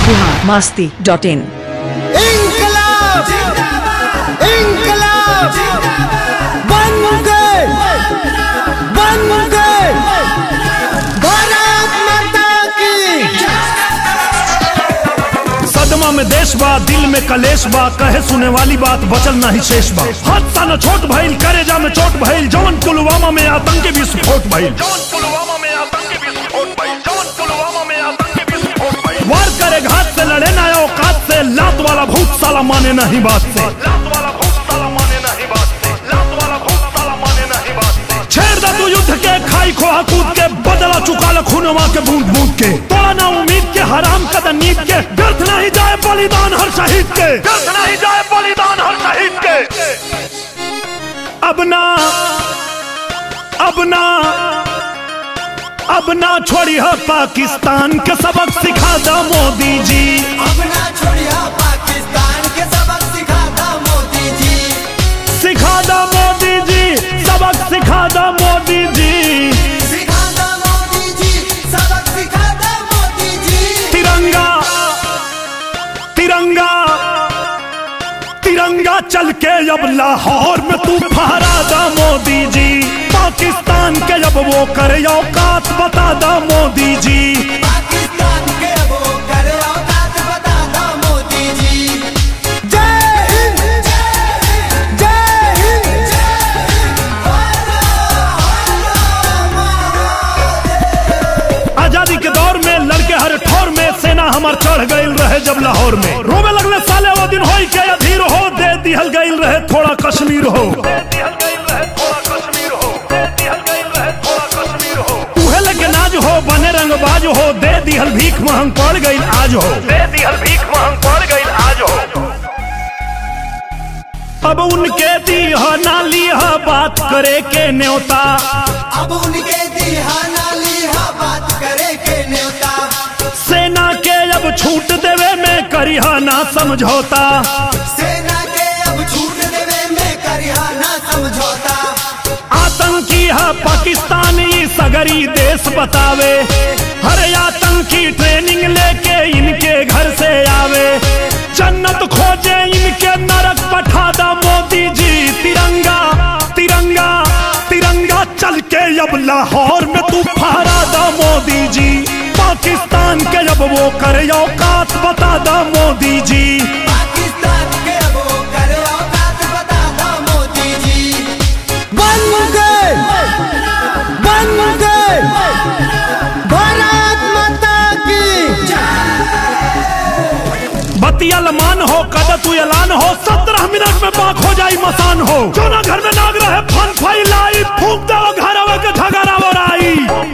Bihar Masti dot in इनकलाब इनकलाब बन गए बन गए भारत माता की सदमा में देश बा दिल में कलेश बा कहे सुने वाली बात बचल नहीं शेष बा हादसा न छोट भइल करेजा में चोट भइल जवन पुलवामा में आतंकी विस्फोट भइल वार करे घात से लड़े ना औकात से लात वाला भूत साला माने नहीं बात से छेड़ दा तू युद्ध के खाई खोहा कूद के बदला चुका ल खूनवा के बूंद बूंद के तोड़ा ना उम्मीद के हराम कद नीत के व्यर्थ नहीं जाए बलिदान हर शहीद के व्यर्थ नहीं जाए बलिदान हर शहीद के अब ना अब ना अब ना छोड़ी है पाकिस्तान के सबक सिखा दा मोदी जी अपना छोड़िया पाकिस्तान के सबक सिखाता मोदी जी सिखा दा मोदी जी सबक सिखा दा मोदी जी सिखाता मोदी जी सबक सिखाता मोदी जी तिरंगा तिरंगा तिरंगा चल के अब लाहौर में तू फहरा दा मोदी जी पाकिस्तान के अब वो करे औकात बता दा मोदी जी पाकिस्तान के वो करे औकात बताता मोदी जी जय हिंद जय हिंद आजादी के दौर में लड़के हर ठोर में सेना हमार चढ़ गईल रहे जब लाहौर में रोवे लगले साले वो दिन होई के अधीर हो दे दिहल गईल रहे थोड़ा कश्मीर हो उहे लेके नाज हो बने रंगबाज हो दे दिहल भीख महंग पड़ गईल आज हो दे दिहल भीख महंग पड़ गईल आज हो अब उनके दीह ना लीह बात करे के न्योता अब उनके दिहाना लिहा बात करे के न्योता सेना के अब छूट देवे में करिहा ना समझौता सेना के अब छूट देवे में करिहा ना समझौता आतंकी है पाकिस्तानी सगरी देश बतावे हर आतंकी ट्रेनिंग लेके इनके घर से आवे जन्नत खोजे इनके नरक पठा दा मोदी जी तिरंगा तिरंगा तिरंगा चल के अब लाहौर में तू फहरा दा मोदी जी पाकिस्तान के अब वो करे औकात बता दा मोदी जी पाकिस्तान के वो करे औकात बताता मोदी जी बन गए बन गए भारत माता की बतियल मान हो कद तू ऐलान हो सत्रह मिनट में बाख हो जाई मसान हो जो ना घर में नाग रहे फन फैलाई फूक दो घर के झगड़ा वराई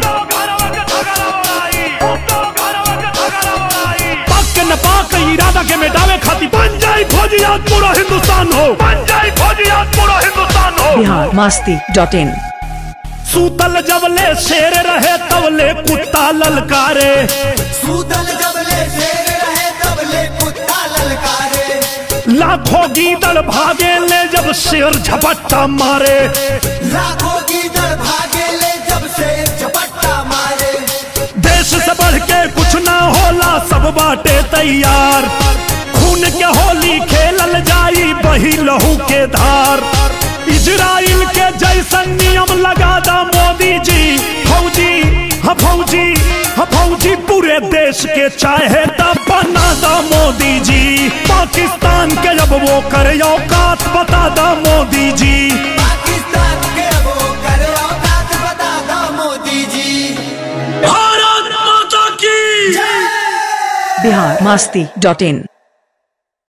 पाक के न पाक इरादा के मिटावे खाती बन जाई फौजी आज पूरा हिंदुस्तान हो बन जाई फौजी आज पूरा हिंदुस्तान हो बिहार मस्ती डॉट इन सूतल जबले शेर रहे तबले कुत्ता ललकारे सूतल जबले शेर रहे तबले कुत्ता ललकारे लाखों गीदड़ भागे ले जब शेर झपट्टा मारे लाखों की दर भागे ले जब से झपट्टा मारे देश से बढ़ के कुछ ना होला सब बाटे तैयार खून के होली खेलल जाई बही लहू के धार इजराइल के जैसन नियम लगा दा मोदी जी फौजी हाँ फौजी हाँ फौजी पूरे देश के चाहे तब बना दा मोदी जी पाकिस्तान के जब वो करे औकात बता दा मोदी जी पाकिस्तान के वो करे औकात बताता मोदी जी भारत माता की बिहार मस्ती डॉट इन